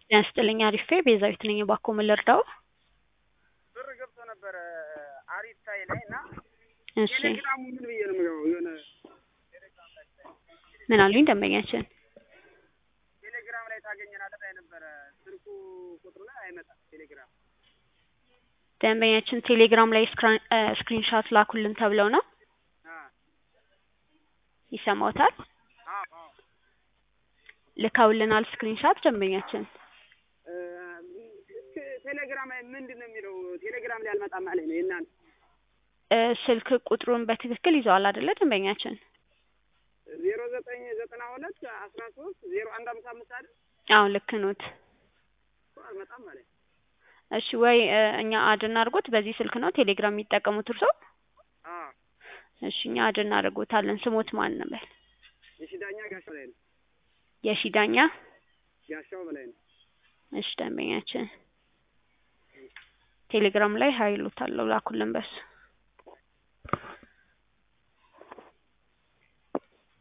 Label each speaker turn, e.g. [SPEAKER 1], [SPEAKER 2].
[SPEAKER 1] ጤና ይስጥልኝ አሪፌ ቤዛዊት ነኝ። እባክዎ ምን ልርዳዎ?
[SPEAKER 2] ብር ገብቶ ነበረ አሪፍ ታይ ላይ እና
[SPEAKER 1] እሺ
[SPEAKER 2] ቴሌግራሙ ምን ብዬ ነው የምገባው? የሆነ
[SPEAKER 1] ምን አሉኝ ደንበኛችን?
[SPEAKER 2] ቴሌግራም ላይ ታገኘናለህ ላይ ነበረ ስልኩ ቁጥሩ ላይ አይመጣም። ቴሌግራም
[SPEAKER 1] ደንበኛችን ቴሌግራም ላይ ስክሪንሻት ላኩልን ተብለው ነው
[SPEAKER 2] አ
[SPEAKER 1] ይሰማዎታል?
[SPEAKER 2] አዎ አዎ
[SPEAKER 1] ልከውልናል ስክሪንሻት ደንበኛችን
[SPEAKER 2] እ ቴሌግራም ላይ ምንድን ነው የሚለው? ቴሌግራም ላይ አልመጣም አለኝ ነው የእናንተ
[SPEAKER 1] እ ስልክ ቁጥሩን በትክክል ይዘዋል አይደለ ደንበኛችን?
[SPEAKER 2] ዜሮ ዘጠኝ ዘጠና ሁለት አስራ ሶስት ዜሮ አንድ አምሳ አምስት አይደል?
[SPEAKER 1] አዎ ልክ ኖት።
[SPEAKER 2] እኮ አልመጣም አለኝ።
[SPEAKER 1] እሺ ወይ እ እኛ አድ እናድርጎት በዚህ ስልክ ነው ቴሌግራም የሚጠቀሙት እርስዎ?
[SPEAKER 2] አዎ
[SPEAKER 1] እሺ እኛ አድ እናደርጎታለን። ስሞት ማን ነበር?
[SPEAKER 2] የሺ ዳኛ ጋሻው ላይ ነው።
[SPEAKER 1] የሺ ዳኛ
[SPEAKER 2] ጋሻው በላይ ነው።
[SPEAKER 1] እሺ ደንበኛችን ቴሌግራም ላይ ሀይሎታለሁ ላኩልን በሱ